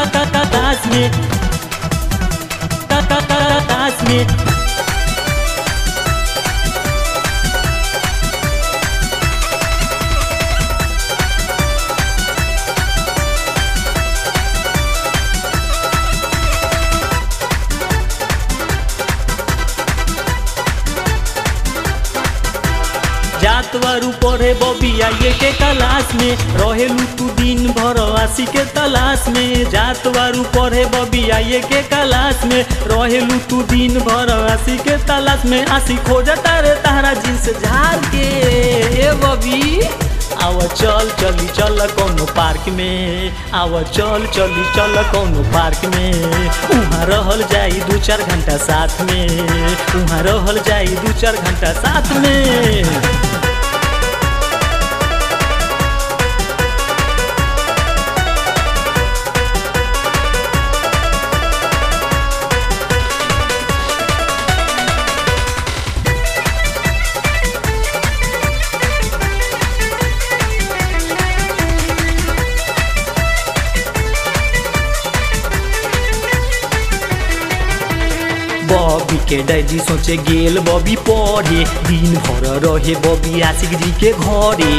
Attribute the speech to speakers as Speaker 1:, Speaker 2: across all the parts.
Speaker 1: class में class में जात वारू पढ़े बबिया ये के क्लास में रहेलू तू दिन भर आसी के तलाश में जात वारू पढ़े बबिया ये के क्लास में रहेलू तू दिन भर आसी के तलाश में आसी खोजता रे तारा जींस झाड़ के ए बबी आव चल चली चल कौनो पार्क में आव चल चली चल कौनो पार्क में उहाँ रहल जाई दू चार घंटा साथ में उहाँ रहल जाई दू चार घंटा साथ में बॉबी के डैडी सोचे गेल बॉबी पढ़े दिन भर रहे बॉबी आशिक जी के घरे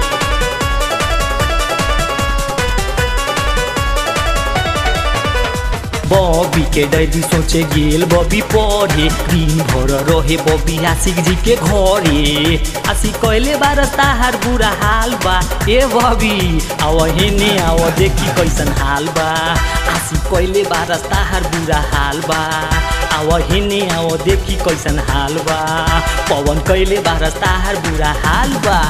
Speaker 1: बॉबी के डैडी सोचे गेल बॉबी पढ़े दिन भर रहे बॉबी आशिक जी के घरे आशिक कहले बार ताहार बुरा हाल बा ए बॉबी आव हेने आव देखी कैसन हाल बा आशिक कहले बार ताहार बुरा हाल बा आव हेने आव देखी कैसन हाल बा पवन कैले बार ताहार बुरा हाल बा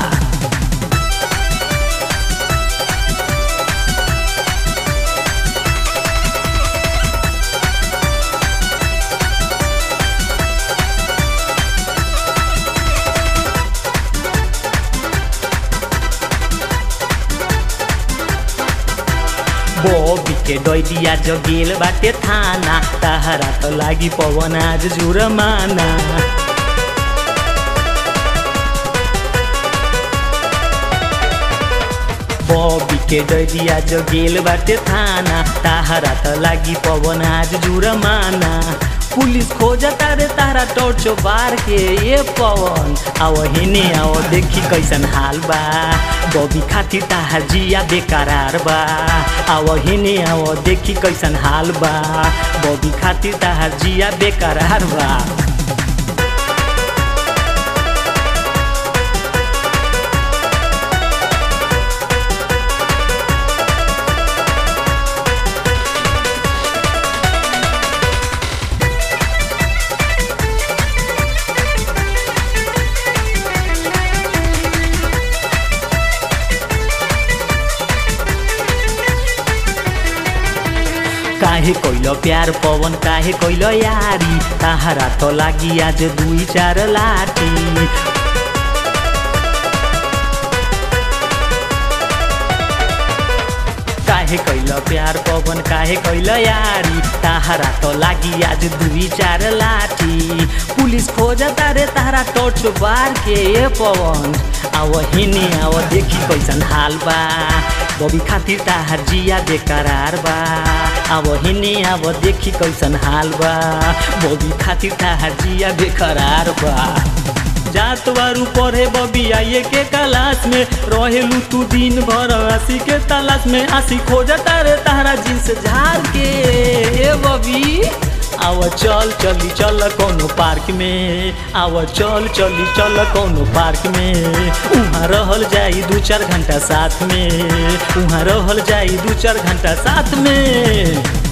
Speaker 1: बॉबी के डैडिया जगेल बाटे थाना ताहरा त लागि पवन आज जुरमाना बॉबी के डैडिया जगेल बाटे थाना ताहरा त लागि पवन आज जुरमाना पुलिस खोजता रे तारा टोर्चो बार के ये पवन आव हेने आव देखी कैसन हाल बा बॉबी खातिर ताहार जिया बेकरार बा आव हेने आव देखी कैसन हाल बा बॉबी खातिर ताहार जिया बेकरार बा काहे कैल प्यार पवन काहे कैल यारी ताहारा त लागि आज दुई चार लाठी काहे कैल प्यार पवन काहे कैल यारी ताहारा त लागि आज दुई चार लाठी पुलिस खोजता रे तारा टोर्च बार के ए पवन आव हिने आव देखी कैसन हाल बा बबी खातिर ताहार जिया बेकरार बा अब हिने अब देखी कैसन हाल बा बबी खातिर ताहार जिया बेकरार बा जात बारू पढ़े बबी आइए के क्लास में रहेलू तू दिन भर आसी के तलाश में आसी खोजता रे तारा जींस झाड़ के ए बबी आव चल चली चल कोनो पार्क में आव चल चली चल कोनो पार्क में उहाँ रहल जाई दू चार घंटा साथ में उहाँ रहल जाई दू चार घंटा साथ में